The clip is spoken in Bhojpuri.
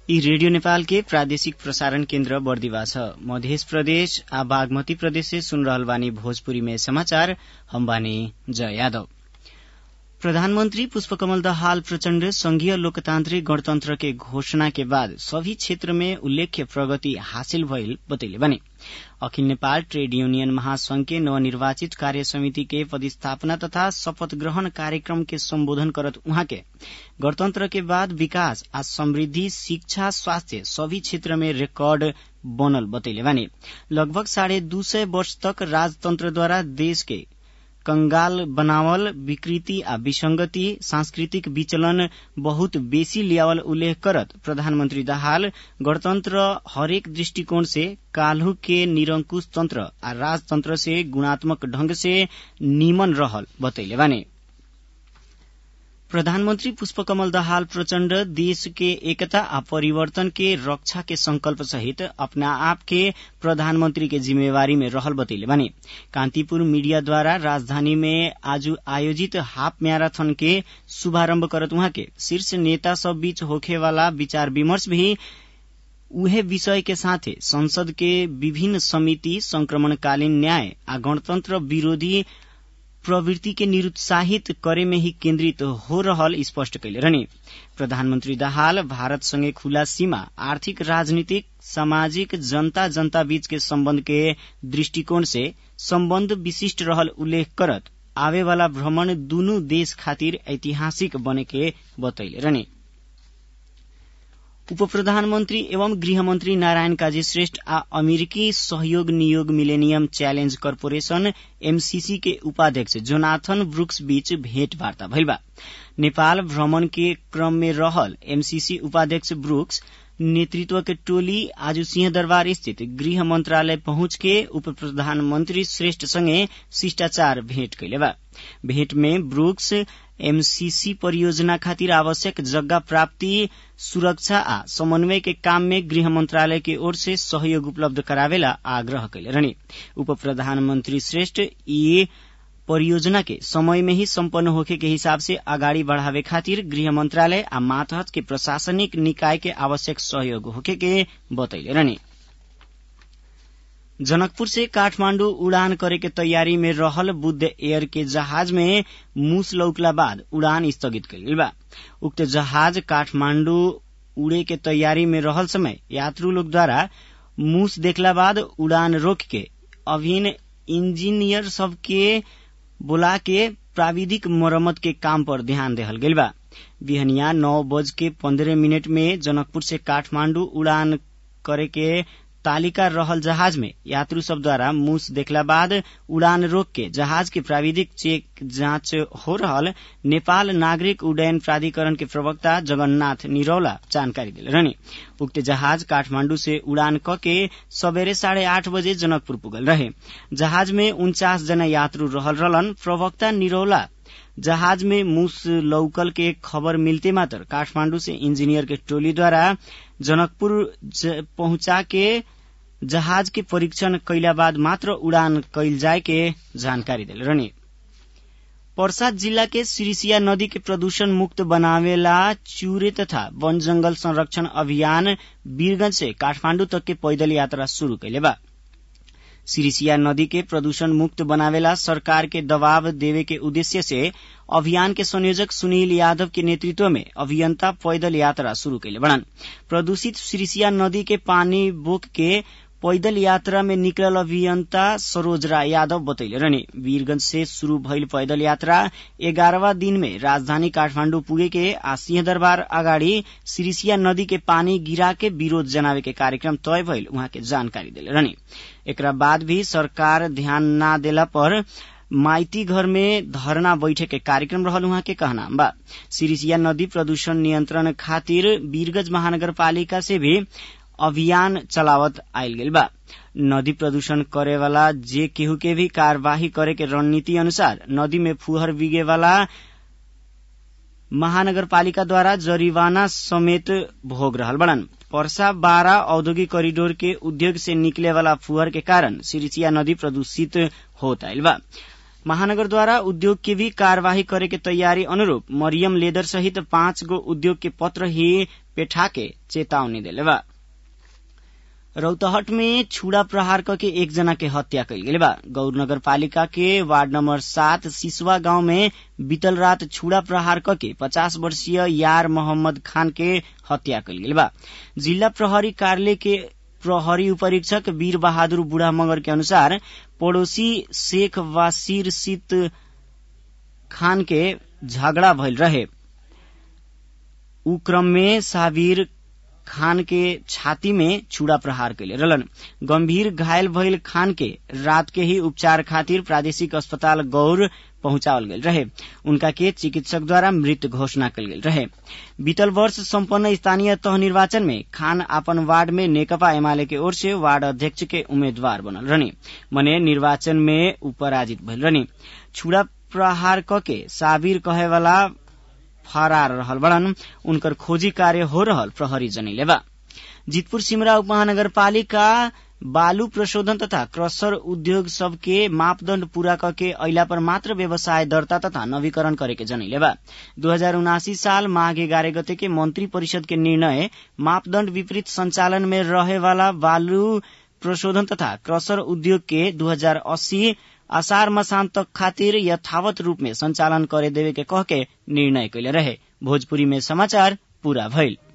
यी रेडियो नेपाल के प्रादेशिक प्रसारण केन्द्र बर्दिवा छ मध्य प्रदेश आ बागमती प्रदेश से सुन रहल बानी भोजपुरी में समाचार हम बानी जय यादव प्रधानमंत्री पुष्पकमल दाहाल प्रचण्ड संघीय लोकतान्त्रिक गणतन्त्र के घोषणा के बाद सभी क्षेत्र में उल्लेख्य प्रगति हासिल भइल बतैले बने अखिल नेपाल ट्रेड यूनियन महासंघ के नवनिर्वाचित कार्य समिति के पदस्थापना तथा शपथ ग्रहण कार्यक्रम के सम्बोधन करत उहाँ के गणतन्त्र के बाद विकास आ समृद्धि शिक्षा स्वास्थ्य सभी क्षेत्र में रिकॉर्ड बनल बतैले बानी लगभग साढ़े दू सय वर्ष तक राजतन्त्रद्वारा देश के कंगाल बनावल विकृति आ विसंगति सांस्कृतिक विचलन बहुत बेसी लियावल उल्लेख करत प्रधानमंत्री दाहाल गणतन्त्र हरेक दृष्टिकोण से काल्हू के निरंकुश तंत्र आ राजतंत्र से गुणात्मक ढंग से नीमन रहल बतैले बानी प्रधानमंत्री पुष्पकमल दाहाल प्रचण्ड देश के एकता आ परिवर्तन के रक्षा के संकल्प सहित अपना आप के प्रधानमंत्री के जिम्मेवारी में रहल बतैले बानी कांतिपुर मीडिया द्वारा राजधानी में आज आयोजित हाफ मैराथन के शुभारंभ करत उहाँ के शीर्ष नेता सब बीच होखे वाला विचार विमर्श भी उहे विषय के साथे संसद के विभिन्न समिति संक्रमणकालीन न्याय आ गणतंत्र विरोधी प्रवृत्ति के निरुत्साहित करे में ही केन्द्रित हो रहल स्पष्ट कैले रहने प्रधानमंत्री दाहाल भारत संगे खुला सीमा आर्थिक राजनीतिक सामाजिक जनता जनता बीच के सम्बन्ध के दृष्टिकोण से सम्बन्ध विशिष्ट रहल उल्लेख करत आवे वाला भ्रमण दुनू देश खातिर ऐतिहासिक बने के बतैले रहने उप प्रधानमन्त्री एवं गृहमन्त्री नारायण काजी श्रेष्ठ आ अमेरिकी सहयोग नियोग मिलेनियम च्यालेन्ज कर्पोरेशन एमसीसी के उपाध्यक्ष जोनाथन ब्रुक्स बीच भेंटवार्ता भइल बा नेपाल भ्रमण के क्रम में रहल एमसीसी उपाध्यक्ष ब्रुक्स नेतृत्व के टोली आज सिंहदरबार स्थित गृह मंत्रालय पहुंच के उप प्रधानमंत्री श्रेष्ठ संगे शिष्टाचार भेंट कैले बा भेंट में ब्रुक्स एमसीसी परियोजना खातिर आवश्यक जग्गा प्राप्ति सुरक्षा आ समन्वय के काम में गृह मंत्रालय की ओर से सहयोग उपलब्ध करावेला आग्रह कैले रहने उप प्रधानमंत्री श्रेष्ठ ये परियोजना के समय में ही सम्पन्न होखे के हिसाब से अगाडि बढ़ावे खातिर गृह मंत्रालय आ मातहत के प्रशासनिक निकाय के आवश्यक सहयोग होखे के बतैले रहने जनकपुर से काठमांडू उड़ान करे के तैयारी में रहल बुद्ध एयर के जहाज में मूस लौकला बाद उड़ान स्थगित कइल बा उक्त जहाज काठमांडू उड़े के तैयारी में रहल समय यात्रु लोग द्वारा मूस देखला बाद उड़ान रोक के अभिन इंजीनियर सबके बोला के प्राविधिक मरम्मत के काम पर ध्यान देहल गइल बा बिहनिया नौ बज के पंद्रह मिनट में जनकपुर से काठमांडू उड़ान करे के तालिका रहल जहाज में यात्रु सब द्वारा मूस देखला बाद उड़ान रोक के जहाज के प्राविधिक चेक जांच हो रहल नेपाल नागरिक उड्डयन प्राधिकरण के प्रवक्ता जगन्नाथ निरौला जानकारी दिले रहने उक्त जहाज काठमांडू से उड़ान क के सबेरे साढ़े आठ बजे जनकपुर पुगल रहे जहाज में उन्चास जना यात्रु रहल रहलन प्रवक्ता निरौला जहाज में मूस लौकल के खबर मिलते मात्र काठमांडू से इंजीनियर के टोली द्वारा जनकपुर पहुंचा के जहाज के परीक्षण कैला बाद मात्र उड़ान कैल जाए के जानकारी दिल रहने पर्सा जिल्ला के सिरिसिया नदी के प्रदूषण मुक्त बनावेला चूरे तथा वन जंगल संरक्षण अभियान वीरगंज से काठमांडू तक के पैदल यात्रा शुरू कैले बा सिरिसिया नदी के प्रदूषण मुक्त बनावेला सरकार के दबाव देवे के उद्देश्य से अभियान के संयोजक सुनील यादव के नेतृत्व में अभियंता पैदल यात्रा शुरू कैले बड़न प्रदूषित सिरिसिया नदी के पानी बोक के पैदल यात्रा में निकलल अभियंता सरोज राय यादव बतैले रहने वीरगंज से शुरू भइल पैदल यात्रा एगारहवा दिन में राजधानी काठमांडू पुगे के आ सिंहदरबार अगाडि सिरिसिया नदी के पानी गिरा के विरोध जनावे के कार्यक्रम तय भइल उहाँ के जानकारी दिले रहने एकरा बाद भी सरकार ध्यान न देला पर माइती घर में धरना बैठे के कार्यक्रम रहल उहाँ के कहना बा सिरिसिया नदी प्रदूषण नियंत्रण खातिर वीरगंज महानगरपालिका से भी अभियान चलावत आयल गेल बा नदी प्रदूषण करे वाला जे केहू के भी कार्यवाही करे के रणनीति अनुसार नदी में फुहर बिगे वाला महानगरपालिका द्वारा जरिवाना समेत भोग रहल बड़न पर्सा बारा औद्योगिक कॉरिडोर के उद्योग से निकले वाला फुहर के कारण सिरिसिया नदी प्रदूषित होत आयल बा महानगर द्वारा उद्योग के भी कार्यवाही करे के तैयारी अनुरूप मरियम लेदर सहित पाँच गो उद्योग के पत्र ही पेठा के चेतावनी दिले बा रौतहट में छुड़ा प्रहार करके एक जना के हत्या कल गेल बा गौर नगर पालिका के वार्ड नंबर सात सिसवा गांव में बीतल रात छुड़ा प्रहार करके पचास वर्षीय यार मोहम्मद खान के हत्या कल गेल बा जिला प्रहरी कार्यालय के प्रहरी उपरीक्षक वीर बहादुर बुढ़ा मगर के अनुसार पड़ोसी शेख वासिर सित खान के झगड़ा भइल रहे उ क्रम में साबिर खान के छाती में छुड़ा प्रहार कैले रहलन गंभीर घायल भइल खान के रात के ही उपचार खातिर प्रादेशिक अस्पताल गौर पहुंचावल गेल रहे उनका के चिकित्सक द्वारा मृत घोषणा कल गेल रहे बीतल वर्ष सम्पन्न स्थानीय तह निर्वाचन में खान अपन वार्ड में नेकपा एमाले के ओर से वार्ड अध्यक्ष के उम्मीदवार बनल रहनी मने निर्वाचन में उपराजित भइल रहनी छुड़ा प्रहार कके साबिर कहे वाला फरार रहल बड़न उनकर खोजी कार्य हो रहल प्रहरी जनैले बा जितपुर सिमरा उपमहानगरपालिका बालू प्रशोधन तथा क्रसर उद्योग सबके मापदण्ड पूरा करके अइला पर मात्र व्यवसाय दर्ता तथा नवीकरण करे के जनैले बा दू हजार उनासी साल माघ एघारह गते के मंत्री परिषद के निर्णय मापदण्ड विपरीत संचालन में रहे वाला बालू प्रशोधन तथा क्रसर उद्योग के दू हजार अस्सी असार मसान तक खातिर यथावत रूप में संचालन करे देवे के कह के निर्णय कैले रहे भोजपुरी में समाचार पूरा भइल